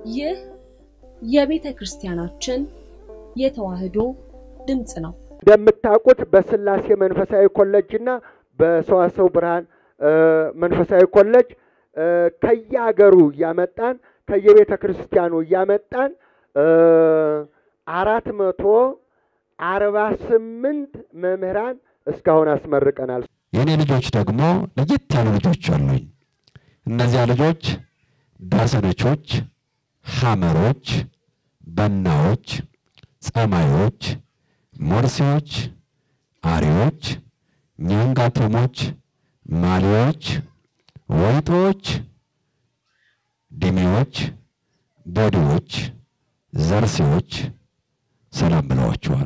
ይህ የቤተ ክርስቲያናችን የተዋሕዶ ድምፅ ነው። እንደምታውቁት በስላሴ መንፈሳዊ ኮሌጅ እና በሰዋሰው ብርሃን መንፈሳዊ ኮሌጅ ከየሀገሩ እያመጣን ከየቤተ ክርስቲያኑ እያመጣን አራት መቶ አርባ ስምንት መምህራን እስካሁን አስመርቀናል። የእኔ ልጆች ደግሞ ለየት ያሉ ልጆች አሉኝ። እነዚያ ልጆች ዳሰነቾች፣ ሐመሮች፣ በናዎች፣ ጸማዮች፣ ሞርሴዎች፣ አሪዎች፣ ኛንጋቶሞች፣ ማሊዎች፣ ወይጦዎች፣ ዲሜዎች፣ ቦዲዎች፣ ዘርሴዎች ሰላም ብለዋቸዋል።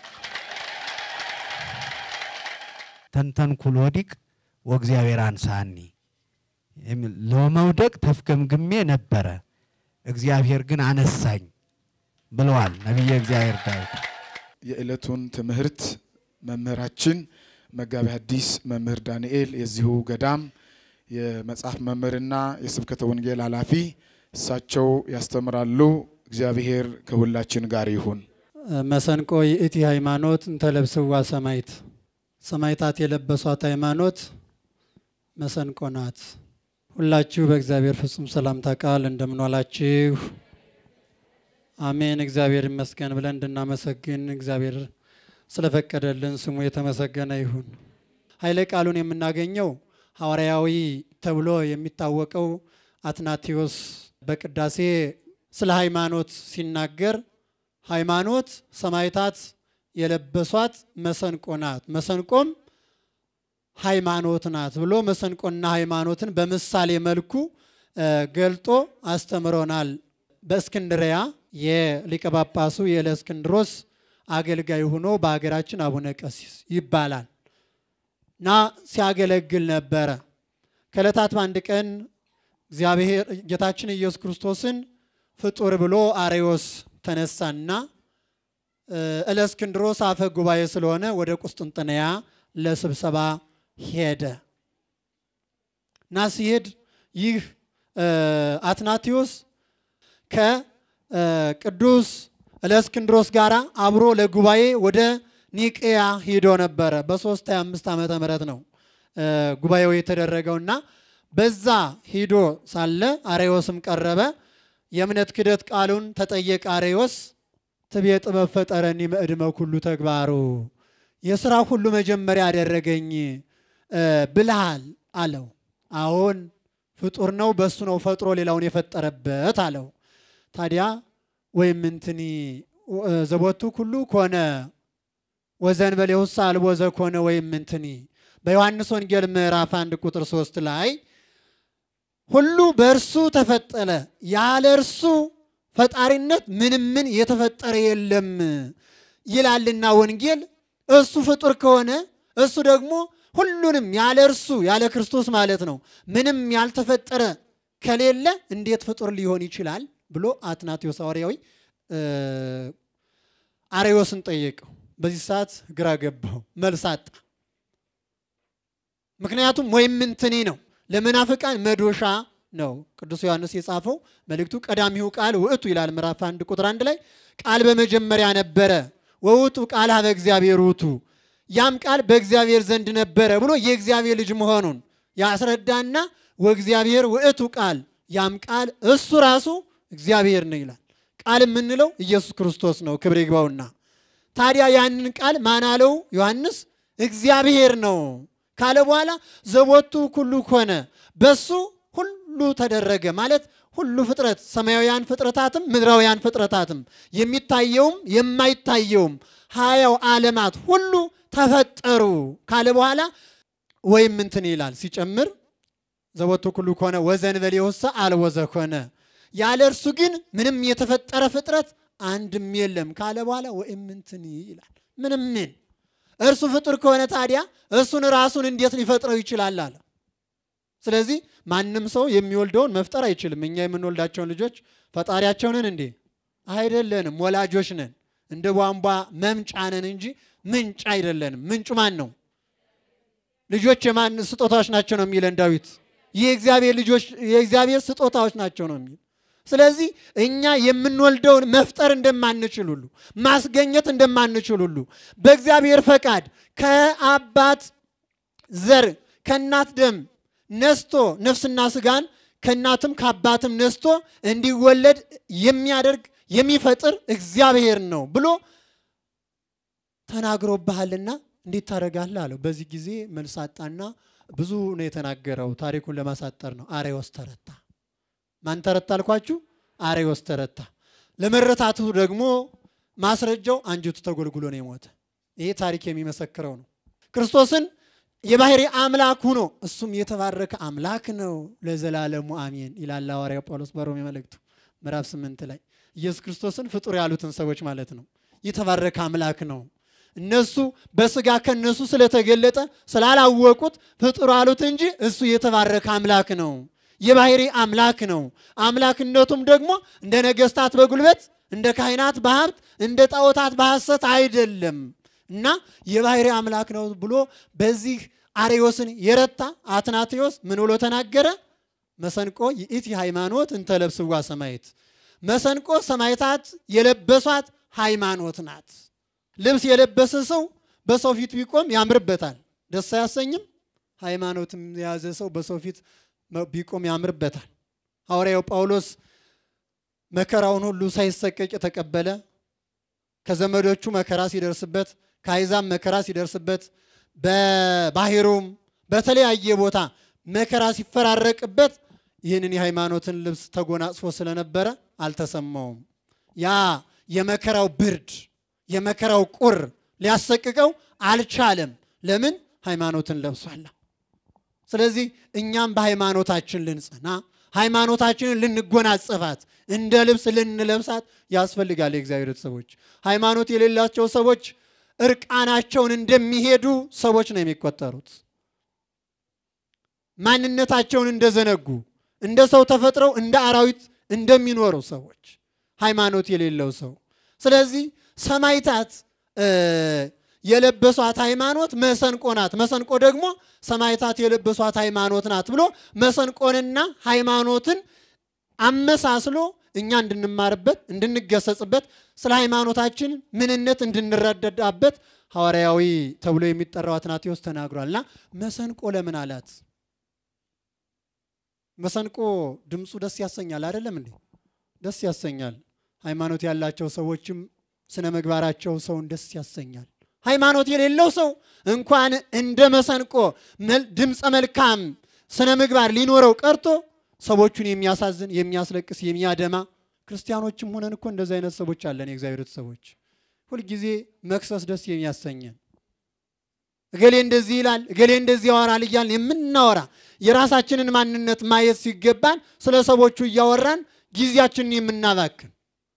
ተንተንኩል ወዲቅ ወእግዚአብሔር አንሳኒ የሚል ለመውደቅ ተፍገምግሜ ነበረ፣ እግዚአብሔር ግን አነሳኝ ብለዋል ነቢየ እግዚአብሔር ዳዊት። የዕለቱን ትምህርት መምህራችን መጋቢ ሐዲስ መምህር ዳንኤል የዚሁ ገዳም የመጽሐፍ መምህርና የስብከተ ወንጌል ኃላፊ እሳቸው ያስተምራሉ። እግዚአብሔር ከሁላችን ጋር ይሁን። መሰንቆ ይእቲ ሃይማኖት እንተለብስዋ ሰማይት ሰማይታት የለበሷት ሃይማኖት መሰንቆ ናት። ሁላችሁ በእግዚአብሔር ፍጹም ሰላምታ ቃል እንደምንዋላችሁ አሜን። እግዚአብሔር ይመስገን ብለን እንድናመሰግን እግዚአብሔር ስለፈቀደልን ስሙ የተመሰገነ ይሁን። ኃይለ ቃሉን የምናገኘው ሐዋርያዊ ተብሎ የሚታወቀው አትናቴዎስ በቅዳሴ ስለ ሃይማኖት ሲናገር ሃይማኖት ሰማይታት የለበሷት መሰንቆ ናት፣ መሰንቆም ሃይማኖት ናት ብሎ መሰንቆና ሃይማኖትን በምሳሌ መልኩ ገልጦ አስተምሮናል። በእስክንድሪያ የሊቀ ጳጳሱ የእለእስክንድሮስ አገልጋይ ሆኖ በሀገራችን አቡነ ቀሲስ ይባላል እና ሲያገለግል ነበረ። ከዕለታት በአንድ ቀን እግዚአብሔር ጌታችን ኢየሱስ ክርስቶስን ፍጡር ብሎ አሬዎስ ተነሳና እለእስክንድሮስ አፈ ጉባኤ ስለሆነ ወደ ቁስጥንጥንያ ለስብሰባ ሄደ እና ሲሄድ ይህ አትናቴዎስ ከቅዱስ እለእስክንድሮስ ጋር አብሮ ለጉባኤ ወደ ኒቅያ ሂዶ ነበረ። በ325 ዓመተ ምህረት ነው ጉባኤው የተደረገውና በዛ ሂዶ ሳለ አሬዎስም ቀረበ። የእምነት ክደት ቃሉን ተጠየቀ። አሬዎስ ትቤ ጥበብ ፈጠረኒ መእድመ ኩሉ ተግባሩ የስራ ሁሉ መጀመሪያ ያደረገኝ ብልሃል አለው። አሁን ፍጡር ነው፣ በሱ ነው ፈጥሮ ሌላውን የፈጠረበት አለው። ታዲያ ወይም እንትኒ ዘቦቱ ኩሉ ኮነ ወዘእንበሌሁሰ አልቦ ዘኮነ ወይም እንትኒ በዮሐንስ ወንጌል ምዕራፍ አንድ ቁጥር ሶስት ላይ ሁሉ በእርሱ ተፈጠረ፣ ያለ እርሱ ፈጣሪነት ምንም ምን የተፈጠረ የለም ይላልና ወንጌል። እሱ ፍጡር ከሆነ እሱ ደግሞ ሁሉንም ያለ እርሱ ያለ ክርስቶስ ማለት ነው ምንም ያልተፈጠረ ከሌለ እንዴት ፍጡር ሊሆን ይችላል ብሎ አትናቴዎስ ሐዋርያዊ አሬዎስን ጠየቀው። በዚህ ሰዓት ግራ ገባው፣ መልስ አጣ። ምክንያቱም ወይም እንትኒ ነው ለመናፍቃን መዶሻ ነው። ቅዱስ ዮሐንስ የጻፈው መልእክቱ ቀዳሚው ቃል ውእቱ ይላል ምዕራፍ አንድ ቁጥር አንድ ላይ ቃል በመጀመሪያ ነበረ ወውቱ ቃል ሀበ እግዚአብሔር ውእቱ ያም ቃል በእግዚአብሔር ዘንድ ነበረ ብሎ የእግዚአብሔር ልጅ መሆኑን ያስረዳና ወእግዚአብሔር ውእቱ ቃል ያም ቃል እሱ ራሱ እግዚአብሔር ነው ይላል። ቃል የምንለው ኢየሱስ ክርስቶስ ነው፣ ክብር ይግባውና። ታዲያ ያንን ቃል ማን አለው ዮሐንስ? እግዚአብሔር ነው ካለ በኋላ ዘቦቱ ኩሉ ኮነ፣ በሱ ሁሉ ተደረገ ማለት ሁሉ ፍጥረት ሰማያውያን ፍጥረታትም ምድራውያን ፍጥረታትም የሚታየውም የማይታየውም ሀያው ዓለማት ሁሉ ተፈጠሩ ካለ በኋላ ወይም እንትን ይላል ሲጨምር ዘቦቱ ኩሉ ኮነ ወዘእንበሌሁሰ አልቦ ዘኮነ ያለ እርሱ ግን ምንም የተፈጠረ ፍጥረት አንድም የለም ካለ በኋላ ወይም እንትን ይላል ምንም ምን እርሱ ፍጡር ከሆነ ታዲያ እሱን ራሱን እንዴት ሊፈጥረው ይችላል አለ። ስለዚህ ማንም ሰው የሚወልደውን መፍጠር አይችልም። እኛ የምንወልዳቸውን ልጆች ፈጣሪያቸው ነን እንዴ? አይደለንም። ወላጆች ነን። እንደ ቧንቧ መምጫ ነን እንጂ ምንጭ አይደለንም። ምንጩ ማን ነው? ልጆች የማን ስጦታዎች ናቸው ነው የሚለን ዳዊት። የእግዚአብሔር ልጆች የእግዚአብሔር ስጦታዎች ናቸው ነው የሚል። ስለዚህ እኛ የምንወልደውን መፍጠር እንደማንችል ሁሉ ማስገኘት እንደማንችል ሁሉ በእግዚአብሔር ፈቃድ ከአባት ዘር ከእናት ደም ነስቶ ነፍስና ስጋን ከእናትም ከአባትም ነስቶ እንዲወለድ የሚያደርግ የሚፈጥር እግዚአብሔር ነው ብሎ ተናግሮብሃልና እንዴት ታደርጋለህ አለው። በዚህ ጊዜ መልስ አጣና ብዙ ነው የተናገረው። ታሪኩን ለማሳጠር ነው። አሬዎስ ተረታ። ማን ተረታ አልኳችሁ? አሬዎስ ተረታ። ለመረታቱ ደግሞ ማስረጃው አንጀቱ ተጎልጉሎ ነው የሞተ። ይሄ ታሪክ የሚመሰክረው ነው። ክርስቶስን የባህሪ አምላክ ሁኖ እሱም የተባረከ አምላክ ነው ለዘላለሙ አሜን ይላል ሐዋርያው ጳውሎስ በሮሜ መልእክቱ ምዕራፍ ስምንት ላይ ኢየሱስ ክርስቶስን ፍጡር ያሉትን ሰዎች ማለት ነው። የተባረከ አምላክ ነው። እነሱ በስጋ ከነሱ ስለተገለጠ ስላላወቁት ፍጡር አሉት እንጂ እሱ የተባረከ አምላክ ነው። የባህሪ አምላክ ነው። አምላክነቱም ደግሞ እንደ ነገስታት በጉልበት እንደ ካህናት በሀብት እንደ ጣዖታት በሐሰት አይደለም እና የባህሪ አምላክ ነው ብሎ በዚህ አሬዎስን የረታ አትናቴዎስ ምን ብሎ ተናገረ? መሰንቆ ይእቲ ሃይማኖት እንተለብስዋ ሰማይት መሰንቆ ሰማይታት የለበሷት ሃይማኖት ናት። ልብስ የለበሰ ሰው በሰው ፊት ቢቆም ያምርበታል፣ ደስ አያሰኝም? ሃይማኖትም የያዘ ሰው በሰው ፊት ቢቆም ያምርበታል። ሐዋርያው ጳውሎስ መከራውን ሁሉ ሳይሰቀቅ የተቀበለ ከዘመዶቹ መከራ ሲደርስበት ከአሕዛብ መከራ ሲደርስበት በባሕሩም በተለያየ ቦታ መከራ ሲፈራረቅበት ይህንን የሃይማኖትን ልብስ ተጎናጽፎ ስለነበረ አልተሰማውም። ያ የመከራው ብርድ የመከራው ቁር ሊያሰቅቀው አልቻለም። ለምን? ሃይማኖትን ለብሷላ። ስለዚህ እኛም በሃይማኖታችን ልንጸና ሃይማኖታችንን ልንጎናጸፋት እንደ ልብስ ልንለብሳት ያስፈልጋል። የእግዚአብሔር ቤተሰቦች ሃይማኖት የሌላቸው ሰዎች እርቃናቸውን እንደሚሄዱ ሰዎች ነው የሚቆጠሩት። ማንነታቸውን እንደዘነጉ እንደ ሰው ተፈጥረው እንደ አራዊት እንደሚኖሩ ሰዎች ሃይማኖት የሌለው ሰው። ስለዚህ ሰማይታት የለበሷት ሃይማኖት መሰንቆ ናት። መሰንቆ ደግሞ ሰማይታት የለበሷት ሃይማኖት ናት ብሎ መሰንቆንና ሃይማኖትን አመሳስሎ እኛ እንድንማርበት እንድንገሰጽበት ስለ ሃይማኖታችን ምንነት እንድንረዳዳበት ሐዋርያዊ ተብሎ የሚጠራው አትናቴዎስ ተናግሯልና መሰንቆ ለምን አላት? መሰንቆ ድምፁ ደስ ያሰኛል አይደለም እንዴ? ደስ ያሰኛል። ሃይማኖት ያላቸው ሰዎችም ስነ ምግባራቸው ሰውን ደስ ያሰኛል። ሃይማኖት የሌለው ሰው እንኳን እንደ መሰንቆ ድምፀ መልካም ስነ ምግባር ሊኖረው ቀርቶ ሰዎቹን የሚያሳዝን የሚያስለቅስ የሚያደማ ክርስቲያኖችም ሆነን እኮ እንደዚህ አይነት ሰዎች አለን። የእግዚአብሔር ሰዎች ሁልጊዜ መክሰስ ደስ የሚያሰኘን እገሌ እንደዚህ ይላል እገሌ እንደዚህ ያወራል እያልን የምናወራ የራሳችንን ማንነት ማየት ሲገባን ስለ ሰዎቹ እያወራን ጊዜያችንን የምናባክን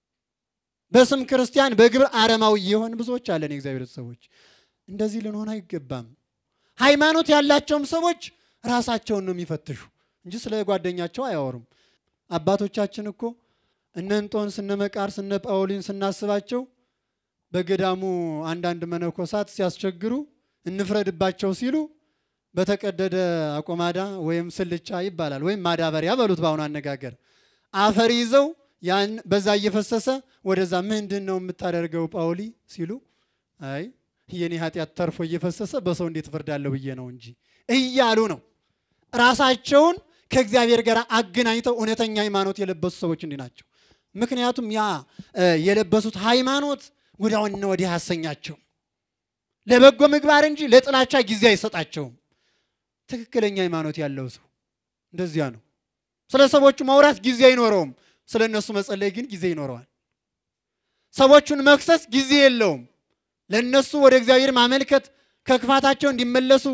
በስም ክርስቲያን በግብር አረማዊ የሆን ብዙዎች አለን። የእግዚአብሔር ሰዎች እንደዚህ ልንሆን አይገባም። ሃይማኖት ያላቸውም ሰዎች ራሳቸውን ነው የሚፈትሹ እንጂ ስለ ጓደኛቸው አያወሩም። አባቶቻችን እኮ እነ እንጦንስ እነ መቃርስ እነ ጳውሊን ስናስባቸው በገዳሙ አንዳንድ መነኮሳት ሲያስቸግሩ እንፍረድባቸው ሲሉ በተቀደደ አቆማዳ ወይም ስልቻ ይባላል ወይም ማዳበሪያ በሉት በአሁኑ አነጋገር አፈር ይዘው ያን በዛ እየፈሰሰ ወደዛ ምንድን ነው የምታደርገው ጳውሊ ሲሉ አይ የኔ ኃጢአት ተርፎ እየፈሰሰ በሰው እንዴት እፈርዳለሁ ብዬ ነው እንጂ እያሉ ነው ራሳቸውን ከእግዚአብሔር ጋር አገናኝተው እውነተኛ ሃይማኖት የለበሱ ሰዎች እንዲህ ናቸው። ምክንያቱም ያ የለበሱት ሃይማኖት ወዲያውና ወዲህ አያሰኛቸውም። ለበጎ ምግባር እንጂ ለጥላቻ ጊዜ አይሰጣቸውም። ትክክለኛ ሃይማኖት ያለው ሰው እንደዚያ ነው። ስለ ሰዎቹ ማውራት ጊዜ አይኖረውም። ስለ እነሱ መጸለይ ግን ጊዜ ይኖረዋል። ሰዎቹን መክሰስ ጊዜ የለውም። ለእነሱ ወደ እግዚአብሔር ማመልከት ከክፋታቸው እንዲመለሱ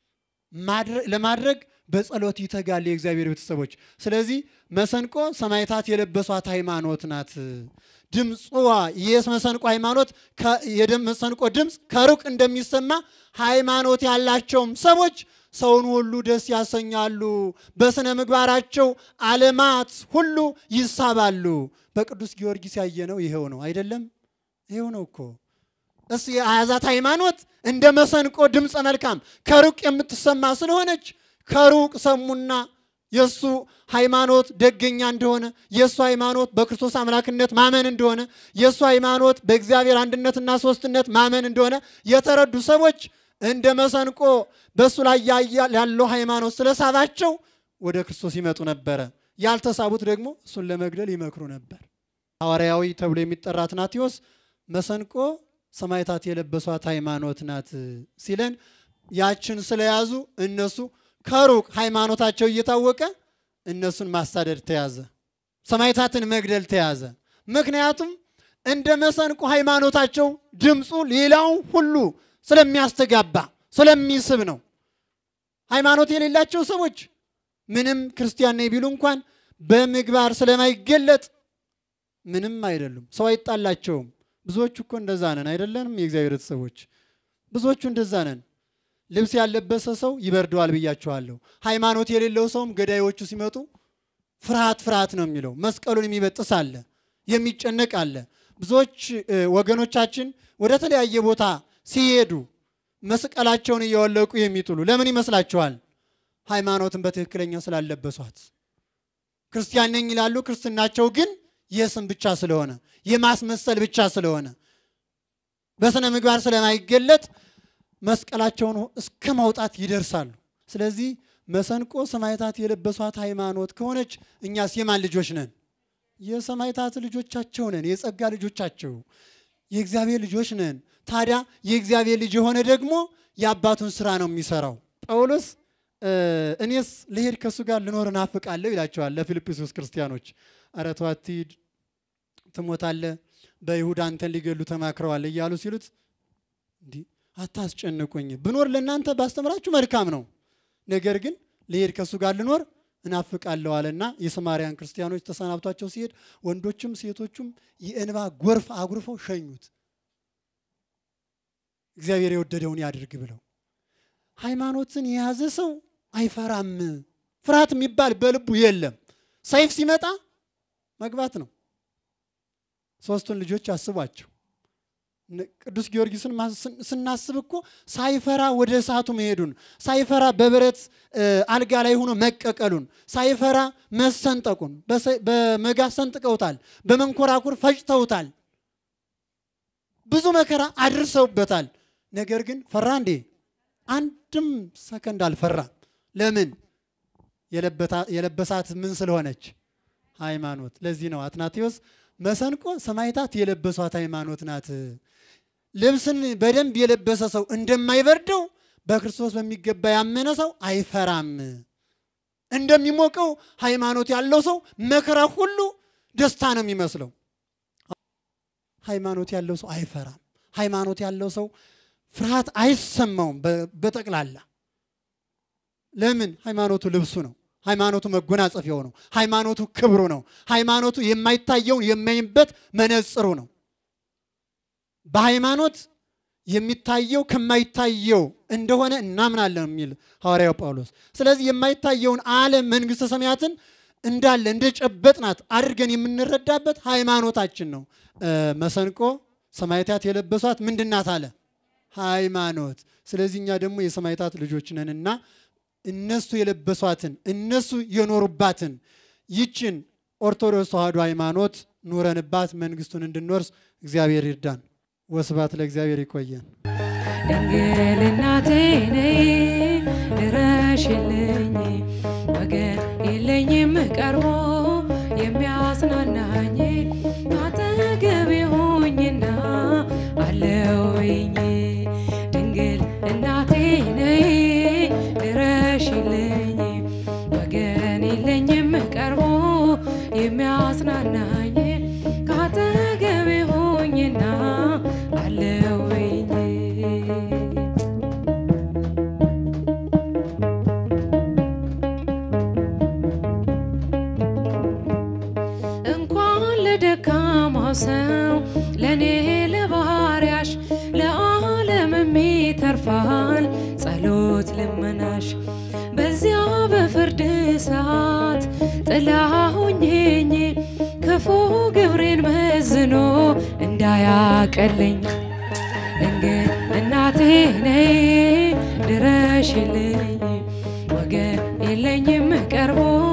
ለማድረግ በጸሎት ይተጋል የእግዚአብሔር ቤተሰቦች። ስለዚህ መሰንቆ ሰማዕታት የለበሷት ሃይማኖት ናት። ድምፅዋ የመሰንቆ ሃይማኖት የመሰንቆ ድምፅ ከሩቅ እንደሚሰማ ሃይማኖት ያላቸውም ሰዎች ሰውን ሁሉ ደስ ያሰኛሉ። በስነ ምግባራቸው ዓለማት ሁሉ ይሳባሉ። በቅዱስ ጊዮርጊስ ያየነው ይሄው ነው አይደለም? ይሄው ነው እኮ እስ የያዛት ሃይማኖት እንደ መሰንቆ ድምፀ መልካም ከሩቅ የምትሰማ ስለሆነች ከሩቅ ሰሙና የእሱ ሃይማኖት ደገኛ እንደሆነ የእሱ ሃይማኖት በክርስቶስ አምላክነት ማመን እንደሆነ የእሱ ሃይማኖት በእግዚአብሔር አንድነትና ሶስትነት ማመን እንደሆነ የተረዱ ሰዎች እንደ መሰንቆ በእሱ ላይ ያያ- ያለው ሃይማኖት ስለሳባቸው ወደ ክርስቶስ ይመጡ ነበረ። ያልተሳቡት ደግሞ እሱን ለመግደል ይመክሩ ነበር። ሐዋርያዊ ተብሎ የሚጠራ አትናቴዎስ መሰንቆ ሰማዕታት የለበሷት ሃይማኖት ናት ሲለን ያችን ስለያዙ እነሱ ከሩቅ ሃይማኖታቸው እየታወቀ እነሱን ማሳደድ ተያዘ። ሰማዕታትን መግደል ተያዘ። ምክንያቱም እንደ መሰንቆ ሃይማኖታቸው ድምፁ ሌላው ሁሉ ስለሚያስተጋባ ስለሚስብ ነው። ሃይማኖት የሌላቸው ሰዎች ምንም ክርስቲያን ነኝ ቢሉ እንኳን በምግባር ስለማይገለጥ ምንም አይደሉም። ሰው አይጣላቸውም። ብዙዎቹ እኮ እንደዛ ነን አይደለንም? የእግዚአብሔር ቤተሰቦች ብዙዎቹ እንደዛ ነን። ልብስ ያለበሰ ሰው ይበርደዋል ብያችኋለሁ። ሃይማኖት የሌለው ሰውም ገዳዮቹ ሲመጡ ፍርሃት ፍርሃት ነው የሚለው። መስቀሉን የሚበጥስ አለ፣ የሚጨነቅ አለ። ብዙዎች እ፣ ወገኖቻችን ወደ ተለያየ ቦታ ሲሄዱ መስቀላቸውን እያወለቁ የሚጥሉ ለምን ይመስላችኋል? ሃይማኖትን በትክክለኛ ስላለበሷት። ክርስቲያን ነኝ ይላሉ። ክርስትናቸው ግን የስም ብቻ ስለሆነ የማስመሰል ብቻ ስለሆነ በስነ ምግባር ስለማይገለጥ መስቀላቸውን እስከ ማውጣት ይደርሳሉ። ስለዚህ መሰንቆ ሰማዕታት የለበሷት ሃይማኖት ከሆነች እኛስ የማን ልጆች ነን? የሰማዕታት ልጆቻቸው ነን። የጸጋ ልጆቻቸው የእግዚአብሔር ልጆች ነን። ታዲያ የእግዚአብሔር ልጅ የሆነ ደግሞ የአባቱን ስራ ነው የሚሰራው። ጳውሎስ እ፣ እኔስ ልሄድ ከእሱ ጋር ልኖር እናፍቃለሁ ይላቸዋል ለፊልጵስዩስ ክርስቲያኖች። ኧረ ተው አትሂድ፣ ትሞታለህ፣ በይሁዳ አንተን ሊገሉ ተማክረዋል እያሉ ሲሉት እንዲህ አታስጨንቁኝ፣ ብኖር ለእናንተ ባስተምራችሁ መልካም ነው። ነገር ግን ልሄድ ከእሱ ጋር ልኖር እናፍቃለሁ አለና የሰማርያን ክርስቲያኖች ተሰናብቷቸው ሲሄድ ወንዶችም ሴቶቹም የእንባ ጎርፍ አጉርፈው ሸኙት። እግዚአብሔር የወደደውን ያድርግ ብለው ሃይማኖትን የያዘ ሰው አይፈራም። ፍርሃት የሚባል በልቡ የለም። ሰይፍ ሲመጣ መግባት ነው። ሶስቱን ልጆች አስቧቸው። ነ- ቅዱስ ጊዮርጊስን ማስ- ስናስብ እኮ ሳይፈራ ወደ እሳቱ መሄዱን፣ ሳይፈራ በብረት እ፣ አልጋ ላይ ሆኖ መቀቀሉን፣ ሳይፈራ መሰንጠቁን፣ በሰ- በመጋዝ ሰንጥቀውታል፣ በመንኮራኩር ፈጭተውታል፣ ብዙ መከራ አድርሰውበታል። ነገር ግን ፈራ እንዴ? አንድም ሰከንድ አልፈራም። ለምን? የለበታ- የለበሳት ምን ስለሆነች? ሃይማኖት። ለዚህ ነው አትናቴዎስ መሰንቆ ሰማዕታት የለበሷት ሃይማኖት ናት። ልብስን በደንብ የለበሰ ሰው እንደማይበርደው በክርስቶስ በሚገባ ያመነ ሰው አይፈራም። እንደሚሞቀው ሃይማኖት ያለው ሰው መከራ ሁሉ ደስታ ነው የሚመስለው። ሃይማኖት ያለው ሰው አይፈራም። ሃይማኖት ያለው ሰው ፍርሃት አይሰማውም። በ- በጠቅላላ ለምን? ሃይማኖቱ ልብሱ ነው። ሃይማኖቱ መጎናጸፊያው ነው። ሃይማኖቱ ክብሩ ነው። ሃይማኖቱ የማይታየውን የሚያይበት መነጽሩ ነው። በሃይማኖት የሚታየው ከማይታየው እንደሆነ እናምናለን የሚል ሐዋርያው ጳውሎስ። ስለዚህ የማይታየውን ዓለም መንግሥተ ሰማያትን እንዳለ እንደ ጨበጥናት አድርገን የምንረዳበት ሃይማኖታችን ነው። እ፣ መሰንቆ ሰማዕታት የለበሷት ምንድናት አለ ሃይማኖት። ስለዚህ እኛ ደግሞ የሰማዕታት ልጆች ነንና እነሱ የለበሷትን እነሱ የኖሩባትን ይችን ኦርቶዶክስ ተዋሕዶ ሃይማኖት ኑረንባት መንግስቱን እንድንወርስ እግዚአብሔር ይርዳን። ወስብሐት ለእግዚአብሔር። ይቆየን። ድንግል እናቴ ነይ ድረሽልኝ፣ ወገን የለኝም ቀርቦ የሚያጽናናኝ አጠገቤ ሆኝና አለውኝ። ድንግል እናቴ ነይ ድረሽልኝ፣ ወገን የለኝም ቀርቦ የሚያጽናናኝ ከአጠገቤ ሆኝና አለውኝ። እንኳን ለደካማው ሰው ለእኔ ለባህርያሽ ለዓለምም ይተርፋል ጸሎት ልመናሽ በዚያ በፍርድ ሰዓት ጥላ ሁኜኝ ክፉ ግብሬን መዝኖ እንዳያቀለኝ ድንግል እናቴ ነይ ድረሽልኝ ወገን የለኝም ቀርቦ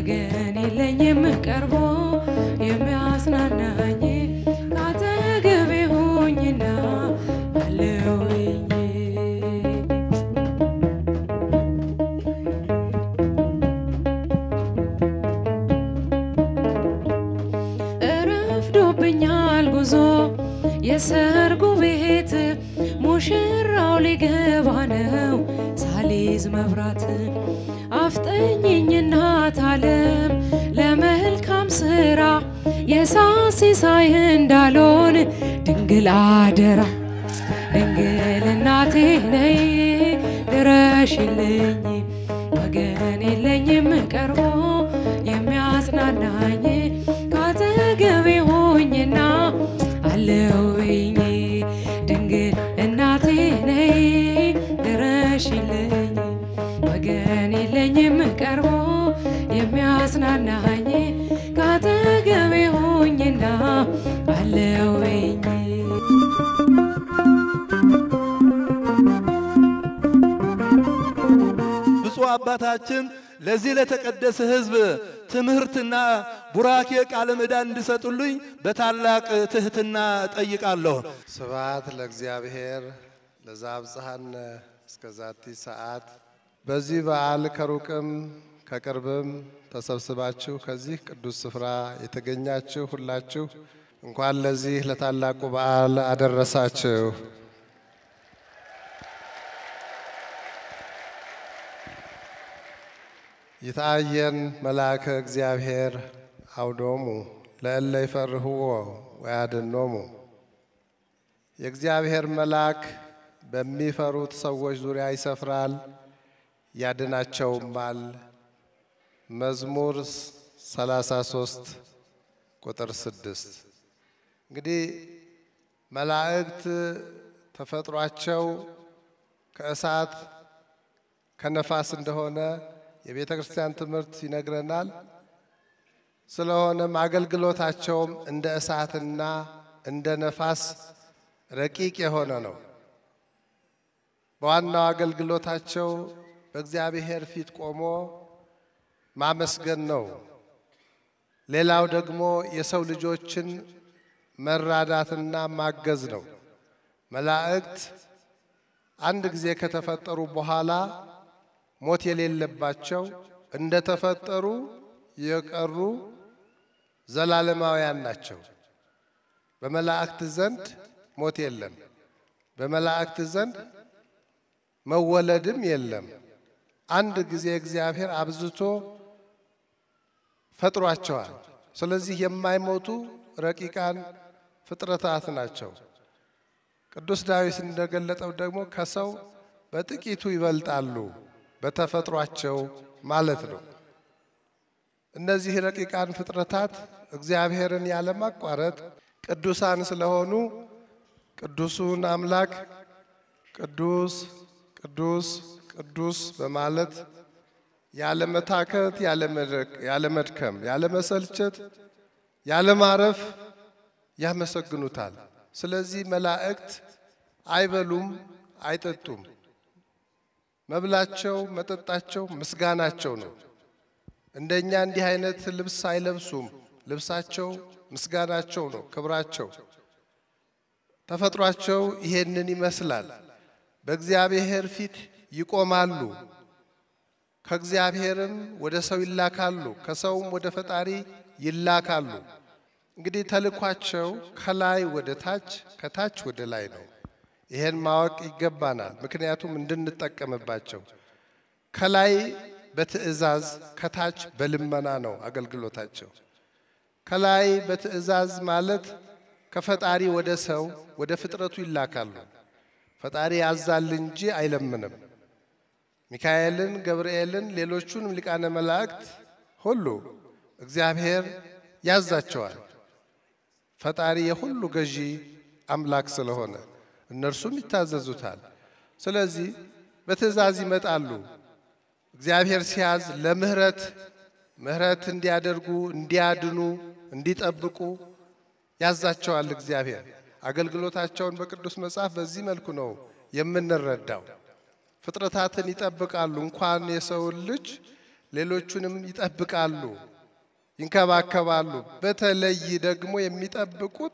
ወገን የለኝም ቀርቦ የሚያጽናናኝ ካጠገቤ ሆኝና አለውኝ እረፍዶብኛል ጉዞ የሰርጉ ቤት ሙሽራው ሊገባ ነው ሳሊዝ መብራት አፍጠኝኝ እናት ዓለም ለመልካም ስራ የሳሲሳይ እንዳልሆን ድንግል አደራ ድንግል እናቴ ነይ ድረሽልኝ ወገን የለኝም ቀርቦ የሚያጽናናኝ ካጠገቤ ሆኝና አለውኝ ድንግል እናቴ ነይ ድረሽልኝ ወገን የለኝም ቀርቦ የሚያጽናናኝ ካጠገቤ ሆኝና አለውኝ ብፁዕ አባታችን ለዚህ ለተቀደሰ ሕዝብ ትምህርትና ቡራኬ ቃለ ምዕዳን እንዲሰጡልኝ በታላቅ ትህትና ጠይቃለሁ። ስብሐት ለእግዚአብሔር ለዘአብጽሐነ እስከ ዛቲ ሰዓት። በዚህ በዓል ከሩቅም ከቅርብም ተሰብስባችሁ ከዚህ ቅዱስ ስፍራ የተገኛችሁ ሁላችሁ እንኳን ለዚህ ለታላቁ በዓል አደረሳችሁ። ይትአየን መልአከ እግዚአብሔር አውዶሙ ለእለ ይፈርህዎ ወያድኅኖሙ። የእግዚአብሔር መልአክ በሚፈሩት ሰዎች ዙሪያ ይሰፍራል ያድናቸውማል። መዝሙር 33 ቁጥር 6 እንግዲህ መላእክት ተፈጥሯቸው ከእሳት ከነፋስ እንደሆነ የቤተ ክርስቲያን ትምህርት ይነግረናል። ስለሆነም አገልግሎታቸውም እንደ እሳትና እንደ ነፋስ ረቂቅ የሆነ ነው። በዋናው አገልግሎታቸው በእግዚአብሔር ፊት ቆሞ ማመስገን ነው። ሌላው ደግሞ የሰው ልጆችን መራዳትና ማገዝ ነው። መላእክት አንድ ጊዜ ከተፈጠሩ በኋላ ሞት የሌለባቸው እንደተፈጠሩ የቀሩ ዘላለማውያን ናቸው። በመላእክት ዘንድ ሞት የለም። በመላእክት ዘንድ መወለድም የለም። አንድ ጊዜ እግዚአብሔር አብዝቶ ፈጥሯቸዋል። ስለዚህ የማይሞቱ ረቂቃን ፍጥረታት ናቸው። ቅዱስ ዳዊት እንደገለጠው ደግሞ ከሰው በጥቂቱ ይበልጣሉ በተፈጥሯቸው ማለት ነው። እነዚህ ረቂቃን ፍጥረታት እግዚአብሔርን ያለማቋረጥ ቅዱሳን ስለሆኑ ቅዱሱን አምላክ ቅዱስ ቅዱስ ቅዱስ በማለት ያለመታከት፣ ያለመድከም፣ ያለመሰልቸት፣ ያለማረፍ ያመሰግኑታል። ስለዚህ መላእክት አይበሉም፣ አይጠጡም። መብላቸው፣ መጠጣቸው ምስጋናቸው ነው። እንደኛ እንዲህ አይነት ልብስ አይለብሱም። ልብሳቸው ምስጋናቸው ነው፣ ክብራቸው። ተፈጥሯቸው ይሄንን ይመስላል። በእግዚአብሔር ፊት ይቆማሉ። ከእግዚአብሔርም ወደ ሰው ይላካሉ፣ ከሰውም ወደ ፈጣሪ ይላካሉ። እንግዲህ ተልኳቸው ከላይ ወደ ታች፣ ከታች ወደ ላይ ነው። ይሄን ማወቅ ይገባናል፣ ምክንያቱም እንድንጠቀምባቸው። ከላይ በትእዛዝ ከታች በልመና ነው አገልግሎታቸው። ከላይ በትእዛዝ ማለት ከፈጣሪ ወደ ሰው ወደ ፍጥረቱ ይላካሉ። ፈጣሪ ያዛል እንጂ አይለምንም። ሚካኤልን፣ ገብርኤልን፣ ሌሎቹንም ሊቃነ መላእክት ሁሉ እግዚአብሔር ያዛቸዋል። ፈጣሪ የሁሉ ገዢ አምላክ ስለሆነ እነርሱም ይታዘዙታል። ስለዚህ በትእዛዝ ይመጣሉ። እግዚአብሔር ሲያዝ ለምህረት ምህረት እንዲያደርጉ፣ እንዲያድኑ፣ እንዲጠብቁ ያዛቸዋል። እግዚአብሔር አገልግሎታቸውን በቅዱስ መጽሐፍ በዚህ መልኩ ነው የምንረዳው። ፍጥረታትን ይጠብቃሉ። እንኳን የሰውን ልጅ ሌሎቹንም ይጠብቃሉ፣ ይንከባከባሉ። በተለይ ደግሞ የሚጠብቁት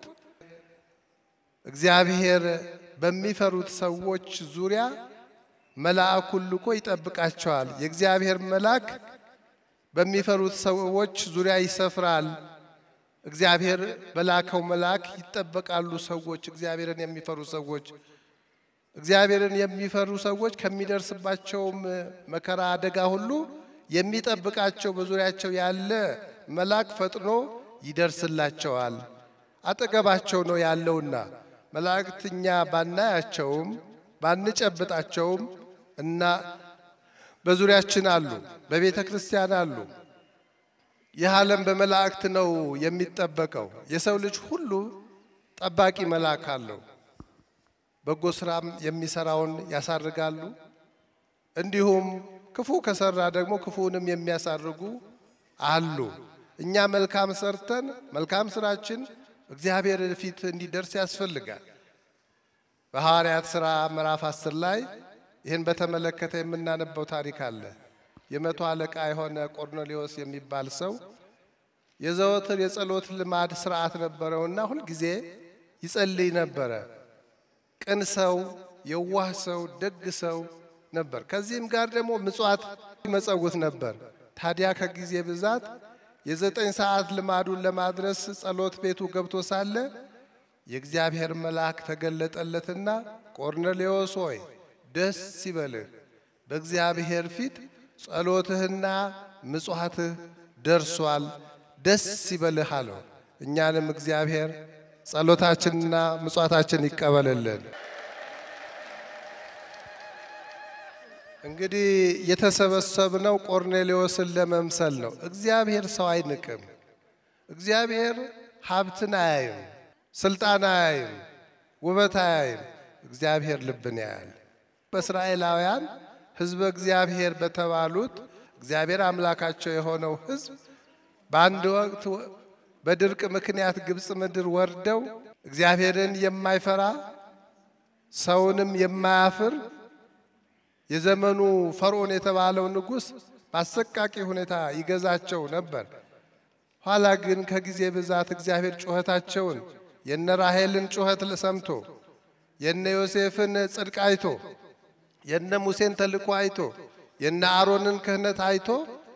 እግዚአብሔር በሚፈሩት ሰዎች ዙሪያ መልአኩን ልኮ ይጠብቃቸዋል። የእግዚአብሔር መልአክ በሚፈሩት ሰዎች ዙሪያ ይሰፍራል። እግዚአብሔር በላከው መልአክ ይጠበቃሉ ሰዎች እግዚአብሔርን የሚፈሩ ሰዎች እግዚአብሔርን የሚፈሩ ሰዎች ከሚደርስባቸውም መከራ አደጋ ሁሉ የሚጠብቃቸው በዙሪያቸው ያለ መልአክ ፈጥኖ ይደርስላቸዋል። አጠገባቸው ነው ያለውና መላእክት እኛ ባናያቸውም ባንጨብጣቸውም እና በዙሪያችን አሉ፣ በቤተ ክርስቲያን አሉ። ይህ ዓለም በመላእክት ነው የሚጠበቀው። የሰው ልጅ ሁሉ ጠባቂ መልአክ አለው። በጎ ስራም የሚሰራውን ያሳርጋሉ። እንዲሁም ክፉ ከሰራ ደግሞ ክፉንም የሚያሳርጉ አሉ። እኛ መልካም ሰርተን መልካም ስራችን እግዚአብሔር ፊት እንዲደርስ ያስፈልጋል። በሐዋርያት ሥራ ምዕራፍ አስር ላይ ይህን በተመለከተ የምናነበው ታሪክ አለ። የመቶ አለቃ የሆነ ቆርኔሌዎስ የሚባል ሰው የዘወትር የጸሎት ልማድ ስርዓት ነበረውና ሁልጊዜ ይጸልይ ነበረ። ቅን ሰው፣ የዋህ ሰው፣ ደግ ሰው ነበር። ከዚህም ጋር ደግሞ ምጽዋት ይመጸውት ነበር። ታዲያ ከጊዜ ብዛት የዘጠኝ ሰዓት ልማዱን ለማድረስ ጸሎት ቤቱ ገብቶ ሳለ የእግዚአብሔር መልአክ ተገለጠለትና ቆርኔሌዎስ ሆይ ደስ ይበልህ፣ በእግዚአብሔር ፊት ጸሎትህና ምጽዋትህ ደርሷል፣ ደስ ይበልህ አለው። እኛንም እግዚአብሔር ጸሎታችንና ምጽዋታችን ይቀበልልን። እንግዲህ የተሰበሰብነው ቆርኔሌዎስን ለመምሰል ነው። እግዚአብሔር ሰው አይንቅም። እግዚአብሔር ሀብትን አያይም፣ ስልጣን አያይም፣ ውበት አያይም። እግዚአብሔር ልብን ያያል። በእስራኤላውያን ሕዝበ እግዚአብሔር በተባሉት እግዚአብሔር አምላካቸው የሆነው ሕዝብ በአንድ ወቅት በድርቅ ምክንያት ግብፅ ምድር ወርደው እግዚአብሔርን የማይፈራ ሰውንም የማያፍር የዘመኑ ፈርዖን የተባለው ንጉሥ በአሰቃቂ ሁኔታ ይገዛቸው ነበር። ኋላ ግን ከጊዜ ብዛት እግዚአብሔር ጩኸታቸውን የነ ራሔልን ጩኸት ሰምቶ የነ ዮሴፍን ጽድቅ አይቶ የነ ሙሴን ተልእኮ አይቶ የነ አሮንን ክህነት አይቶ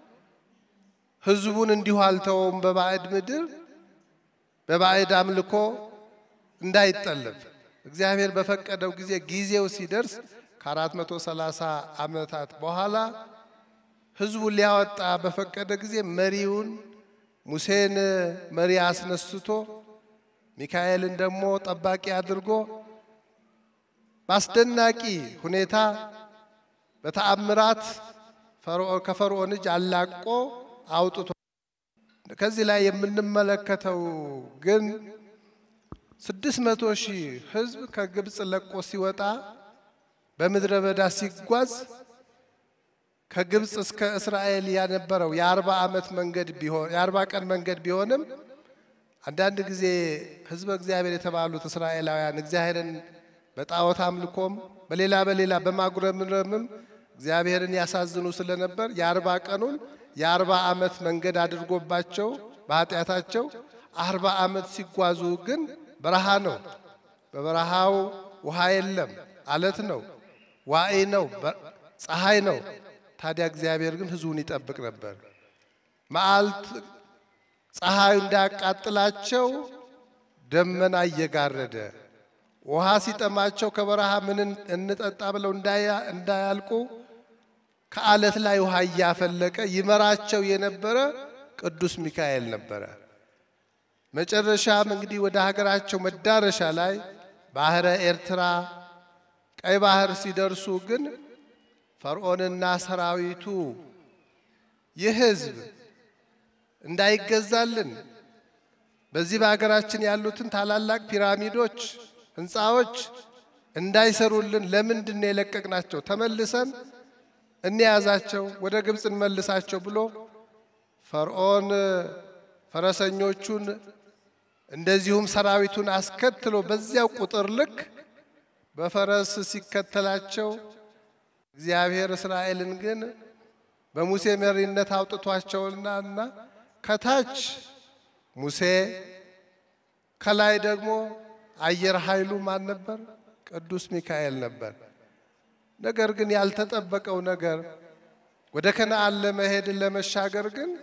ሕዝቡን እንዲሁ አልተወውም። በባዕድ ምድር በባዕድ አምልኮ እንዳይጠለፍ እግዚአብሔር በፈቀደው ጊዜ ጊዜው ሲደርስ ከአራት መቶ ሰላሳ ዓመታት በኋላ ሕዝቡን ሊያወጣ በፈቀደ ጊዜ መሪውን ሙሴን መሪ አስነስቶ ሚካኤልን ደግሞ ጠባቂ አድርጎ በአስደናቂ ሁኔታ በተአምራት ከፈርዖን እጅ አላቆ አውጥቶ ከዚህ ላይ የምንመለከተው ግን ስድስት መቶ ሺህ ሕዝብ ከግብፅ ለቆ ሲወጣ በምድረ በዳ ሲጓዝ ከግብፅ እስከ እስራኤል ያነበረው የአርባ ዓመት መንገድ ቢሆን የአርባ ቀን መንገድ ቢሆንም አንዳንድ ጊዜ ሕዝበ እግዚአብሔር የተባሉት እስራኤላውያን እግዚአብሔርን በጣዖት አምልኮም በሌላ በሌላ በማጉረምረምም እግዚአብሔርን ያሳዝኑ ስለነበር የአርባ ቀኑን የአርባ ዓመት መንገድ አድርጎባቸው በኃጢአታቸው አርባ ዓመት ሲጓዙ ግን በረሃ ነው። በበረሃው ውሃ የለም፣ አለት ነው፣ ዋዒ ነው፣ ፀሐይ ነው። ታዲያ እግዚአብሔር ግን ሕዝቡን ይጠብቅ ነበር። መዓልት ፀሐዩ እንዳያቃጥላቸው ደመና እየጋረደ ውሃ ሲጠማቸው ከበረሃ ምን እንጠጣ ብለው እንዳያልቁ ከአለት ላይ ውሃ እያፈለቀ ይመራቸው የነበረ ቅዱስ ሚካኤል ነበረ። መጨረሻም እንግዲህ ወደ ሀገራቸው መዳረሻ ላይ ባህረ ኤርትራ፣ ቀይ ባህር ሲደርሱ ግን ፈርዖንና ሰራዊቱ ይህ ሕዝብ እንዳይገዛልን በዚህ በሀገራችን ያሉትን ታላላቅ ፒራሚዶች፣ ህንፃዎች እንዳይሰሩልን ለምንድን ነው የለቀቅናቸው? ተመልሰን እንያዛቸው፣ ወደ ግብፅ እንመልሳቸው ብሎ ፈርዖን ፈረሰኞቹን እንደዚሁም ሰራዊቱን አስከትሎ በዚያው ቁጥር ልክ በፈረስ ሲከተላቸው እግዚአብሔር እስራኤልን ግን በሙሴ መሪነት አውጥቷቸውና እና ከታች ሙሴ ከላይ ደግሞ አየር ኃይሉ ማን ነበር? ቅዱስ ሚካኤል ነበር። ነገር ግን ያልተጠበቀው ነገር ወደ ከነአን ለመሄድ ለመሻገር ግን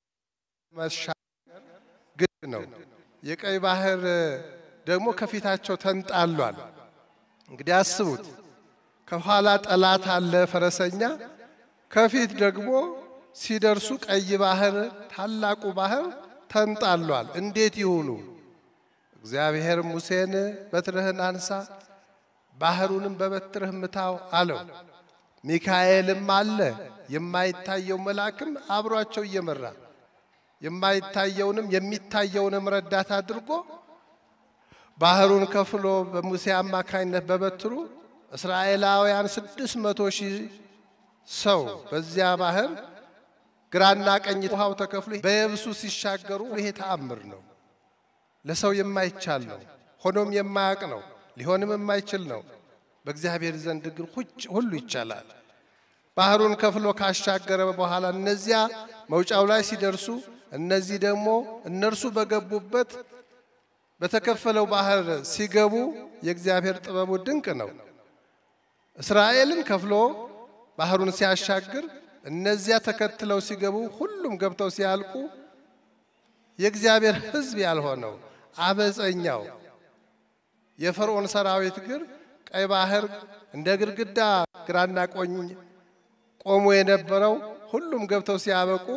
መሻገር ግድ ነው። የቀይ ባህር ደግሞ ከፊታቸው ተንጣሏል። እንግዲህ አስቡት፣ ከኋላ ጠላት አለ ፈረሰኛ፣ ከፊት ደግሞ ሲደርሱ ቀይ ባህር ታላቁ ባህር ተንጣሏል። እንዴት ይሁኑ? እግዚአብሔር ሙሴን በትርህን አንሳ፣ ባህሩንም በበትርህ ምታው አለው። ሚካኤልም አለ የማይታየው መልአክም አብሯቸው እየመራ የማይታየውንም የሚታየውንም ረዳት አድርጎ ባህሩን ከፍሎ በሙሴ አማካኝነት በበትሩ እስራኤላውያን ስድስት መቶ ሺህ ሰው በዚያ ባህር ግራና ቀኝ ውሃው ተከፍሎ በየብሱ ሲሻገሩ ይሄ ተአምር ነው። ለሰው የማይቻል ነው። ሆኖም የማያውቅ ነው። ሊሆንም የማይችል ነው። በእግዚአብሔር ዘንድ ግን ሁሉ ይቻላል። ባህሩን ከፍሎ ካሻገረ በኋላ እነዚያ መውጫው ላይ ሲደርሱ እነዚህ ደግሞ እነርሱ በገቡበት በተከፈለው ባህር ሲገቡ የእግዚአብሔር ጥበቡ ድንቅ ነው። እስራኤልን ከፍሎ ባህሩን ሲያሻግር እነዚያ ተከትለው ሲገቡ ሁሉም ገብተው ሲያልቁ የእግዚአብሔር ሕዝብ ያልሆነው አመፀኛው የፈርዖን ሰራዊት ግን ቀይ ባህር እንደ ግድግዳ ግራና ቆኝ ቆሞ የነበረው ሁሉም ገብተው ሲያበቁ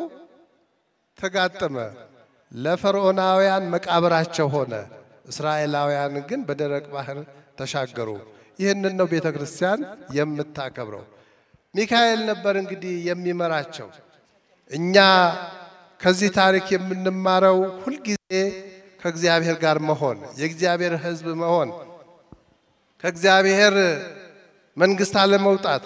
ተጋጠመ። ለፈርዖናውያን መቃብራቸው ሆነ። እስራኤላውያን ግን በደረቅ ባህር ተሻገሩ። ይህንን ነው ቤተ ክርስቲያን የምታከብረው። ሚካኤል ነበር እንግዲህ የሚመራቸው። እኛ ከዚህ ታሪክ የምንማረው ሁልጊዜ ከእግዚአብሔር ጋር መሆን፣ የእግዚአብሔር ሕዝብ መሆን፣ ከእግዚአብሔር መንግስት አለመውጣት።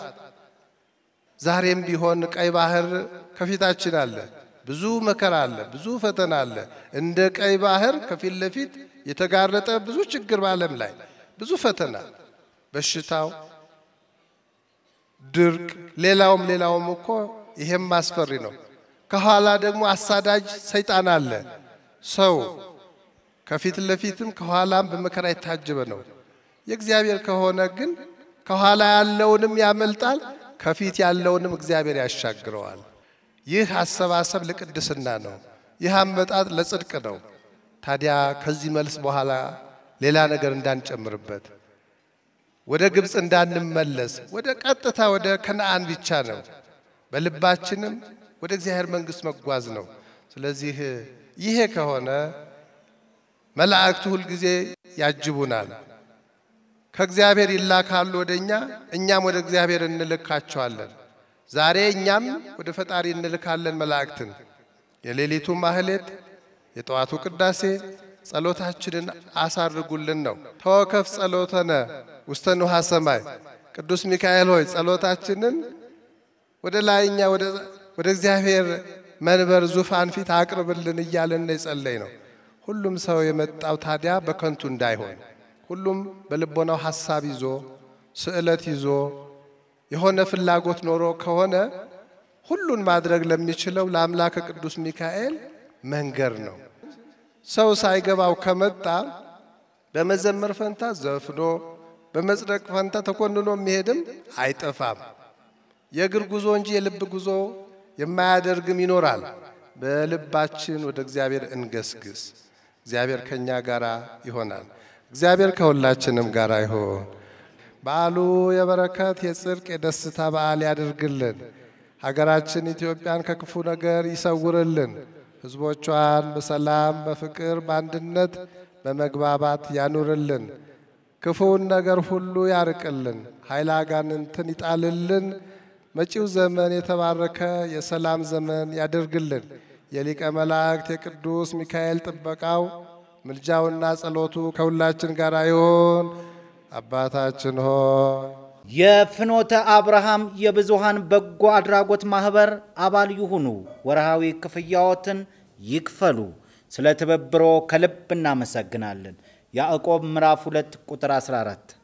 ዛሬም ቢሆን ቀይ ባህር ከፊታችን አለ። ብዙ መከራ አለ፣ ብዙ ፈተና አለ። እንደ ቀይ ባህር ከፊት ለፊት የተጋረጠ ብዙ ችግር በዓለም ላይ ብዙ ፈተና፣ በሽታው፣ ድርቅ፣ ሌላውም ሌላውም እኮ ይሄም አስፈሪ ነው። ከኋላ ደግሞ አሳዳጅ ሰይጣን አለ። ሰው ከፊት ለፊትም ከኋላም በመከራ የታጀበ ነው። የእግዚአብሔር ከሆነ ግን ከኋላ ያለውንም ያመልጣል፣ ከፊት ያለውንም እግዚአብሔር ያሻግረዋል። ይህ አሰባሰብ ለቅድስና ነው። ይህ አመጣጥ ለጽድቅ ነው። ታዲያ ከዚህ መልስ በኋላ ሌላ ነገር እንዳንጨምርበት፣ ወደ ግብፅ እንዳንመለስ፣ ወደ ቀጥታ ወደ ከነአን ብቻ ነው። በልባችንም ወደ እግዚአብሔር መንግሥት መጓዝ ነው። ስለዚህ ይሄ ከሆነ መላእክቱ ሁልጊዜ ያጅቡናል። ከእግዚአብሔር ይላካሉ ወደ እኛ፣ እኛም ወደ እግዚአብሔር እንልካቸዋለን። ዛሬ እኛም ወደ ፈጣሪ እንልካለን መላእክትን። የሌሊቱ ማህሌት፣ የጠዋቱ ቅዳሴ ጸሎታችንን አሳርጉልን ነው። ተወከፍ ጸሎተነ ውስተ ንውሃ ሰማይ። ቅዱስ ሚካኤል ሆይ ጸሎታችንን ወደ ላይኛ ወደ እግዚአብሔር መንበር ዙፋን ፊት አቅርብልን እያለን የጸለይ ነው። ሁሉም ሰው የመጣው ታዲያ በከንቱ እንዳይሆን ሁሉም በልቦናው ሐሳብ ይዞ ስዕለት ይዞ የሆነ ፍላጎት ኖሮ ከሆነ ሁሉን ማድረግ ለሚችለው ለአምላከ ቅዱስ ሚካኤል መንገር ነው። ሰው ሳይገባው ከመጣ በመዘመር ፈንታ ዘፍኖ በመጽደቅ ፈንታ ተኮንኖ የሚሄድም አይጠፋም። የእግር ጉዞ እንጂ የልብ ጉዞ የማያደርግም ይኖራል። በልባችን ወደ እግዚአብሔር እንገስግስ። እግዚአብሔር ከእኛ ጋር ይሆናል። እግዚአብሔር ከሁላችንም ጋር ይሆን። በዓሉ የበረከት የጽድቅ የደስታ በዓል ያድርግልን። ሀገራችን ኢትዮጵያን ከክፉ ነገር ይሰውርልን። ሕዝቦቿን በሰላም በፍቅር በአንድነት በመግባባት ያኑርልን። ክፉውን ነገር ሁሉ ያርቅልን። ኃይለ አጋንንትን ይጣልልን። መጪው ዘመን የተባረከ የሰላም ዘመን ያደርግልን። የሊቀ መላእክት የቅዱስ ሚካኤል ጥበቃው ምልጃውና ጸሎቱ ከሁላችን ጋር ይሆን። አባታችን ሆይ የፍኖተ አብርሃም የብዙሃን በጎ አድራጎት ማህበር አባል ይሁኑ። ወርሃዊ ክፍያዎትን ይክፈሉ። ስለ ትብብሮ ከልብ እናመሰግናለን። ያዕቆብ ምዕራፍ 2 ቁጥር 14